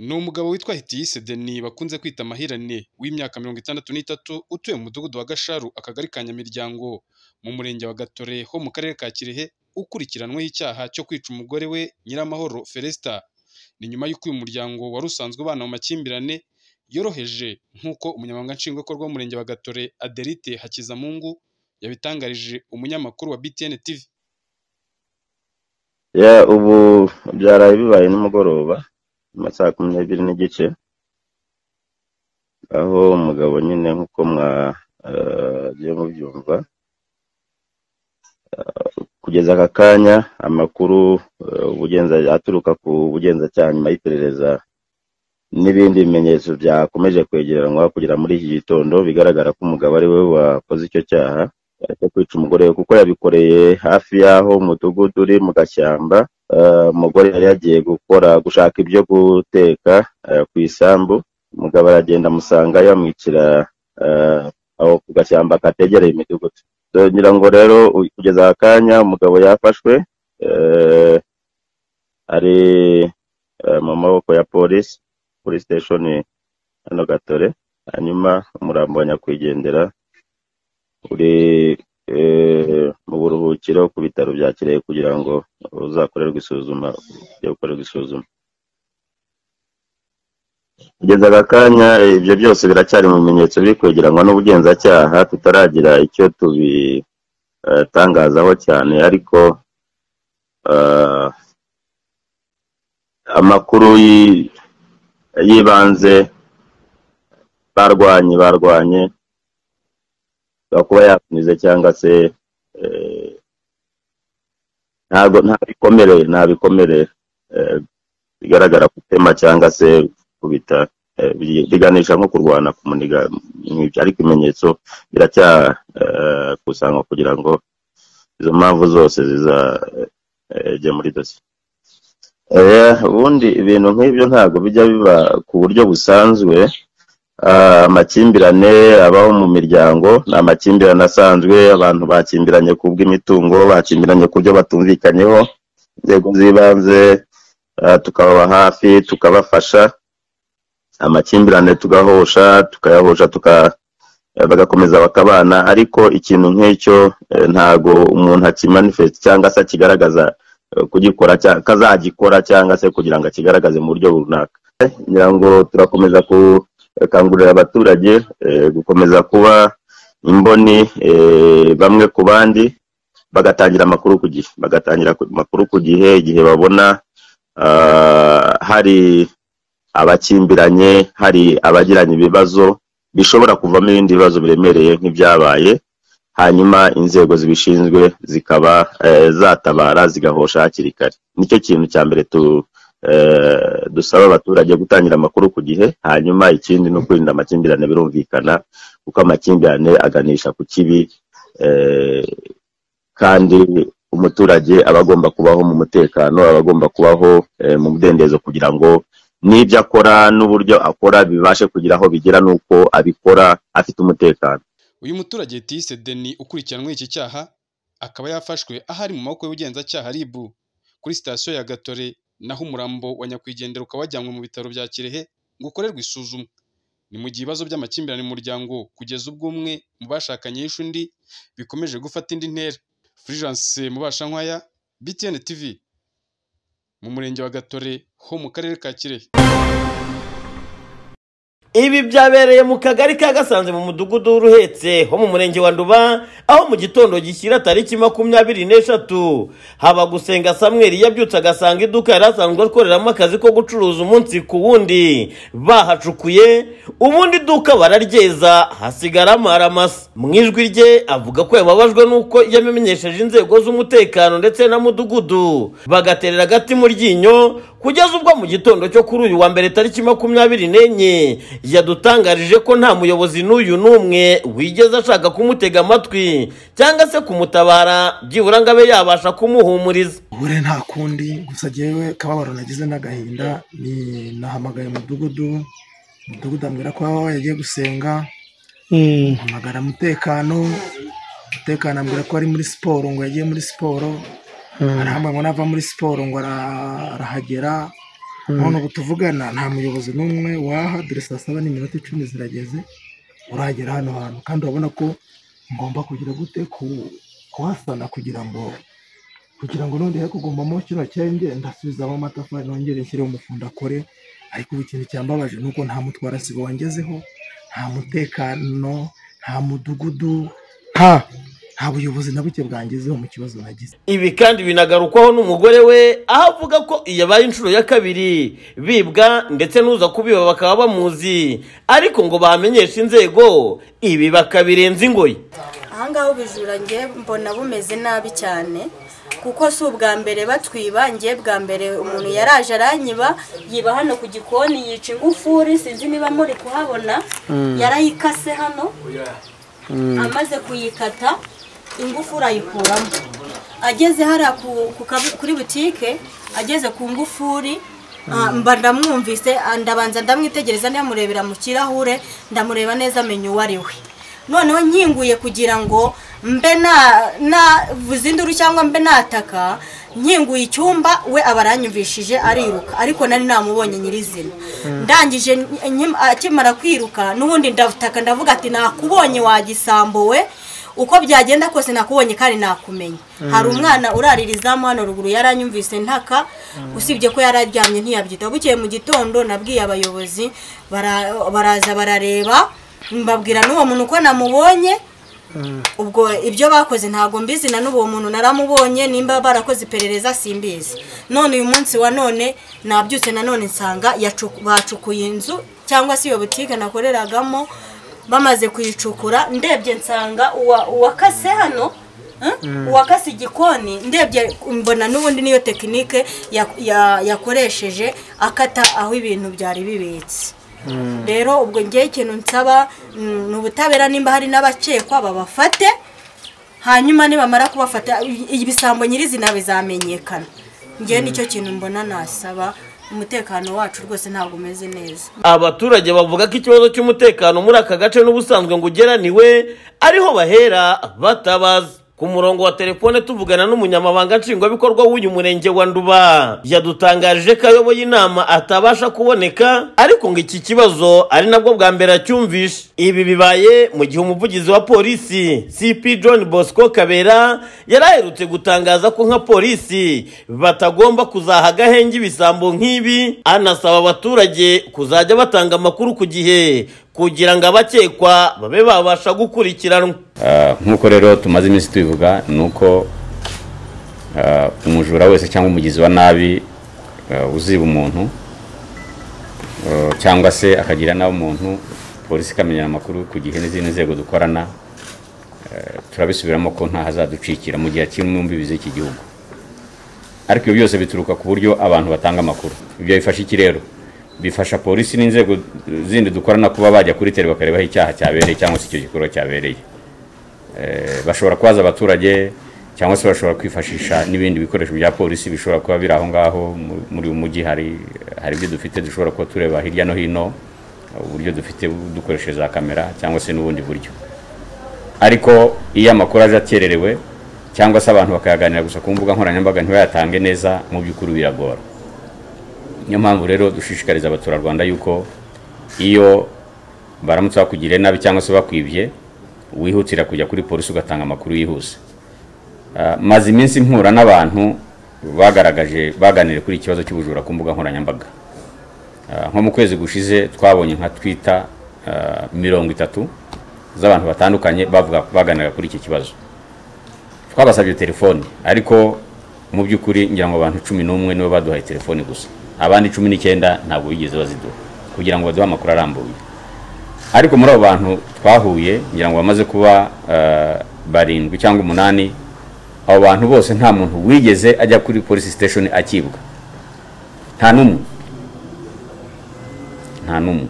Ni umugabo witwa Hitiyise Denis bakunze kwita Mahirane w'imyaka mirongo itandatu n'itatu utuye mu mudugudu wa Gasharu, akagari ka Nyamiryango, mu murenge wa Gatore ho mu karere ka Kirehe, ukurikiranweho icyaha cyo kwica umugore we Nyiramahoro Feresita. Ni nyuma y'uko uyu muryango wari usanzwe ubana mu makimbirane yoroheje nk'uko umunyamabanga nshingwabikorwa w'umurenge wa Gatore Aderite Hakizamungu yabitangarije umunyamakuru wa BTN TV. Yeah, ubu byaraye bibaye nimugoroba nyuma saa kumi n'ebyiri n'igice aho umugabo nyine nk'uko mwagiye mubyumva ah, kugeza aka kanya amakuru eh, ubugenza aturuka ku bugenzacyaha nyuma y'iperereza n'ibindi bimenyetso byakomeje kwegeranwa kugera muri iki gitondo bigaragara ko umugabo ari we wakoze icyo cyaha eh, cyo kwica umugore we kuko yabikoreye hafi y'aho umudugudu uri mu gashyamba Eh, umugore yari yagiye gukora gushaka ibyo guteka eh, ku isambu umugabo aragenda amusanga yamwicira eh, aho ku gashyamba kategereye imidugudu So, ngira ngo rero u- kugeza aka kanya umugabo yafashwe eh, ari eh, mu maboko ya polisi kuri station hano gatore hanyuma umurambo wa nyakwigendera uri eh, mu buruhukiro ku bitaro bya kirehe kugira ngo uzakorerwe isuzuma ujye gukorerwa isuzuma kugeza aka kanya eh, ibyo byose biracyari mu bimenyetso biri kwegeranwa n'ubugenzacyaha tutaragira icyo tubitangazaho cyane ariko eh, amakuru y'i- y'ibanze barwanye barwanye ashobora kuba yakomeza cyangwa se eh, ntabwo nta bikomere nta bikomere eh, bigaragara ku itema cyangwa se kubita eh, bi- biganisha nko kurwana kumuniga nk'ibyo ariko ibimenyetso biracyakusanywa kugira ngo izo mpamvu zose zizajya muri dosiye Eh, ubundi ibintu nk'ibyo ntabwo bijya biba ku buryo busanzwe Ah, amakimbirane abaho mu miryango ni amakimbirane asanzwe abantu bakimbiranye ku bw'imitungo bakimbiranye ku byo batumvikanyeho inzego z'ibanze ah, tukababa hafi tukabafasha amakimbirane tugahosha tukayahosha tuka eh, bagakomeza bakabana ariko ikintu nk'icyo eh, ntago umuntu akimanifesita cyangwa se akigaragaza eh, kugikora cya- ko azagikora cyangwa se kugira ngo akigaragaze mu buryo runaka ngira ngo turakomeza gukangurira abaturage eh, gukomeza kuba imboni eh, bamwe ku bandi bagatangira amakuru ku gihe bagatangira ku- amakuru ku gihe igihe babona ah, hari abakimbiranye hari abagiranye ibibazo bishobora kuvamo ibindi bibazo biremereye nk'ibyabaye hanyuma inzego zibishinzwe zikaba eh, zatabara zigahosha hakiri kare nicyo kintu cya mbere tu eh, dusaba abaturage gutangira amakuru ku gihe hanyuma ikindi ni ukwirinda amakimbirane birumvikana kuko amakimbirane aganisha ku kibi eh, kandi umuturage aba agomba kubaho mu mutekano aba agomba kubaho eh, mu mudendezo kugira ngo n'ibyo akora n'uburyo akora bibashe kugira aho bigera n'uko abikora afite umutekano Uyu muturage Hitiyise Denis ukurikiranweho iki cyaha akaba yafashwe ahari mu maboko y'ubugenzacyaha RIB kuri sitasiyo ya Gatore naho umurambo wa nyakwigendera ukaba wajyanywe mu bitaro bya Kirehe ngo ukorerwe isuzumwa. Ni mu gihe ibibazo by'amakimbirane mu muryango kugeza ubwo umwe mu bashakanye yishe undi bikomeje gufata indi ntera. Fulgence Mubashankwaya, BTN TV, mu murenge wa Gatore ho mu karere ka Kirehe. Ibi byabereye mu kagari ka Gasanze mu mudugudu w'Uruhetse ho mu murenge wa Nduba aho mu gitondo gishyira tariki makumyabiri n'eshatu haba gusenga Samweli yabyutse agasanga iduka yari asanzwe akoreramo akazi ko gucuruza umunsi ku wundi bahacukuye ubundi iduka bararyeza hasigaramo aramasa mu ijwi rye avuga ko yababajwe n'uko yamenyesheje inzego z'umutekano ndetse na mudugudu bagaterera agati mu ryinyo kugeza ubwo mu gitondo cyo kuri uyu wa mbere tariki makumyabiri n'enye yadutangarije ko nta muyobozi n'uyu n'umwe wigeze ashaka kumutega amatwi cyangwa se kumutabara byibura ngo abe yabasha kumuhumuriza ubure nta kundi gusa jyewe kababaro nagize n'agahinda ni nahamagaye umudugudu umudugudu ambwira ko aho yagiye gusenga mpamagara umutekano umutekano ambwira ko ari muri siporo ngo yagiye muri siporo arahamwe ngo nava muri siporo ngo ara- arahagera none ubu tuvugana nta muyobozi n'umwe waha dore saa saba n'iminota icumi zirageze uragera hano hantu kandi urabona ko ngomba kugira gute kuhasana kugira ngo kugira ngo nongere kugumamo kino cyenge ndasubizamo amatafari nongere nshyireho umufundo akore ariko ubu ikintu cyambabaje ni uko nta mutwarasibo wangezeho nta mutekano nta mudugudu nta nta buyobozi na buke bwangezeho mu kibazo nagize ibi kandi binagarukwaho n'umugore we aho avuga ko iyi abaye inshuro ya kabiri bibwa ndetse n'uza kubiba bakaba bamuzi ariko ngo bamenyeshe inzego ibi bakabirenza ingoyi ahangaha ubujura njye mbona bumeze nabi cyane kuko si ubwa mbere batwiba njye bwa mbere umuntu yaraje aranyiba yiba hano ku gikoni yica ingufuri sinzi niba muri kuhabona yarayikase hano amaze kuyikata ingufuri ayikuramo ageze hariya ku- ku kabu- kuri butike ageze ku ngufuri ah, mba ndamwumvise ah, ndabanza ndamwitegereza ndamurebera mu kirahure ndamureba neza amenya uwo ari we noneho nkinguye kugira ngo mbe na- navuze induru cyangwa mbe nataka nkinguye icyumba we aba aranyumvishije ariruka ariko nari namubonye nyirizina ndangije nk- nkim- akimara kwiruka n'ubundi ndataka ndavuga ati nakubonye wagisambo we uko byagenda kose nakubonye kandi nakumenye hari umwana urarira izamu hano ruguru yaranyumvise ntaka usibye ko yari aryamye ntiyabyitaho bukeye mu gitondo nabwiye abayobozi bara- baraza barareba mbabwira n'uwo muntu ko namubonye ubwo ibyo bakoze ntabwo mbizi na n'uwo muntu naramubonye nimba barakoze iperereza simbizi none uyu munsi wa none nabyutse nanone nsanga yacu- bacukuye inzu cyangwa se iyo butike nakoreragamo bamaze kuyicukura ndebye nsanga uwa- uwakase hano eh, uwakase igikoni ndebye mbona n'ubundi niyo tekinike ya- ya- yakoresheje akata aho ibintu byari bibitse rero ubwo ngewe ikintu nsaba mm, ni ubutabera nimba hari n'abakekwa babafate hanyuma nibamara kubafata i- ibisambo nyirizina bizamenyekana ngewe nicyo kintu mbona nasaba umutekano wacu rwose ntabwo umeze neza abaturage bavuga ko ikibazo cy'umutekano muri aka gace n'ubusanzwe ngo ugeraniwe ariho bahera batabaza ku murongo wa telefone tuvugana n'umunyamabanga nshingwabikorwa w'uyu murenge wa nduba yadutangarije ko ayoboye inama atabasha kuboneka ariko ngo iki kibazo ari nabwo bwa mbere acyumvishe ibi bibaye mu gihe umuvugizi wa polisi cp john bosco kabera yari aherutse gutangaza ko nka polisi batagomba kuzaha agahenge ibisambo nk'ibi anasaba abaturage kuzajya batanga amakuru ku gihe kugira ngo abakekwa babe babasha gukurikiranwa Ah, nk'uko rero tumaze iminsi tubivuga ni uko ah, umujura wese cyangwa umugizi wa nabi ah, uziba umuntu ah, cyangwa se akagira nawe umuntu polisi ikamenya amakuru ku gihe n'izindi nzego dukorana ah, turabisubiramo ko nta hazaducikira mu gihe kimwe mu mbibi z'iki gihugu ariko ibyo byose bituruka ku buryo abantu batanga amakuru ibyo bifasha iki rero bifasha polisi n'inzego zindi dukorana kuba bajya kuri tere bakarebaho icyaha cyabereye cyangwa se icyo gikorwa cyabereye Eh, bashobora kubaza abaturage cyangwa se bashobora kwifashisha n'ibindi bikoresho bya polisi bishobora kuba biri aho ngaho mu- muri uyu mujyi hari hari ibyo dufite dushobora kuba tureba hirya no hino uburyo dufite dukoresheje za kamera cyangwa se n'ubundi buryo ariko iyo amakuru aje akererewe cyangwa se abantu bakayaganira gusa ku mbuga nkoranyambaga ntibayatange neza mu by'ukuri biragora niyo mpamvu rero dushishikariza abaturarwanda yuko iyo baramutse bakugiriye nabi cyangwa se bakwibye wihutira kujya kuri polisi ugatanga amakuru yihuse Ah, maze iminsi mpura n'abantu bagaragaje baganiriye kuri iki kibazo cy'ubujura ku mbuga nkoranyambaga Ah, nko mu kwezi gushize twabonye nka twita ah, mirongo itatu z'abantu batandukanye bavuga baganira kuri iki kibazo twabasabye telefoni ariko mu by'ukuri ngira ngo abantu cumi n'umwe nibo baduhaye telefoni gusa abandi cumi n'icyenda ntabwo bigeze baziduha kugira ngo baduhe amakuru arambuye ariko muri abo bantu twahuye ngira ngo bamaze kuba eh, barindwi cyangwa umunani abo bantu bose nta muntu wigeze ajya kuri polisi siteshoni akibwa nta n'umwe nta n'umwe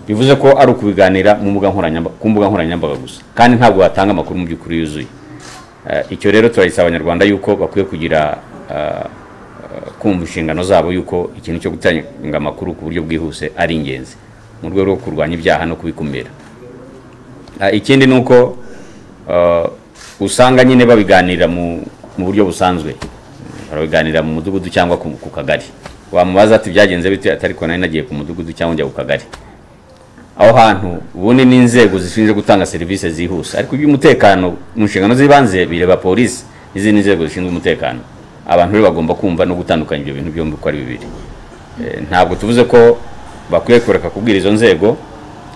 bivuze ko ari ukubiganira mu mbuga nkoranyamba- ku mbuga nkoranyambaga gusa kandi ntabwo watanga amakuru mu by'ukuri yuzuye Eh, icyo rero turagisaba abanyarwanda yuko bakwiye kugira eh, kumva inshingano zabo yuko ikintu cyo gutanga amakuru ku buryo bwihuse ari ingenzi mu rwego rwo kurwanya ibyaha no kubikumira Ah, ikindi ni uko ah, usanga nyine babiganira mu mu buryo busanzwe barabiganira mu mudugudu cyangwa ku ku kagari wamubaza ati byagenze bite ati ariko nari nagiye ku mudugudu cyangwa njya ku kagari aho hantu ubundi ni inzego zishinzwe gutanga serivisi zihuse ariko iby'umutekano mu nshingano z'ibanze bireba polisi n'izindi nzego zishinzwe umutekano abantu rero bagomba kumva no gutandukanya ibyo bintu byombi uko ari bibiri ntabwo tuvuze ko bakwiye kureka kubwira izo nzego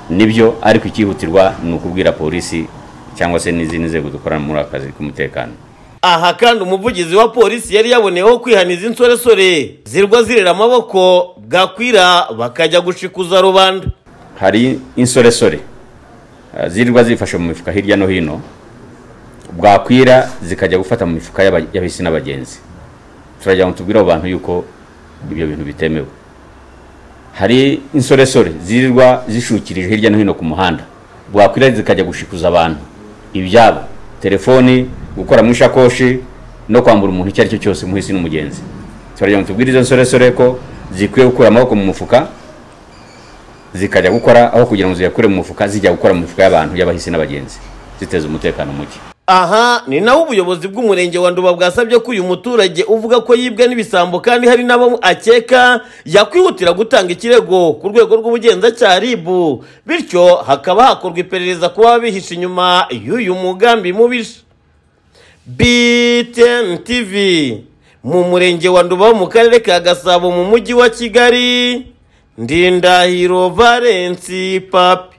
nibyo ariko icyihutirwa ni ukubwira polisi cyangwa se n'izindi nzego dukorana muri akazi k'umutekano aha kandi umuvugizi wa polisi yari yaboneyeho kwihaniza insoresore zirwa zirera amaboko bwakwira bakajya gushikuza rubanda hari insoresore zirirwa zifashe mu mifuka hirya no hino bwakwira zikajya gufata mu mifuka y'abahisi n'abagenzi turagira ngo tubwire abo bantu yuko ibyo bintu bitemewe hari insoresore zirirwa zishukirije hirya no hino ku muhanda bwakwira zikajya gushikuza abantu ibyabo telefoni gukora mu ishakoshi no kwambura umuntu icyo ari cyo cyose umuhisi n'umugenzi turagira ngo tubwire izo nsoresore ko zikwiye gukura amaboko mu mufuka zikajya gukora aho kugira ngo ziyakure mu mufuka zijya gukora mu mifuka y'abantu y'abahisi n'abagenzi ziteza umutekano muke aha ni naho ubuyobozi bw'umurenge wa nduba bwasabye ko uyu muturage uvuga ko yibwe n'ibisambo kandi hari n'abo akeka yakwihutira gutanga ikirego ku rwego rw'ubugenzacyaha ribu bityo hakaba hakorwa iperereza ku baba bihishe inyuma y'uyu mugambi mubisha btn tv mu murenge wa nduba wo mu karere ka gasabo mu mujyi wa kigali ndindahiro valensi papi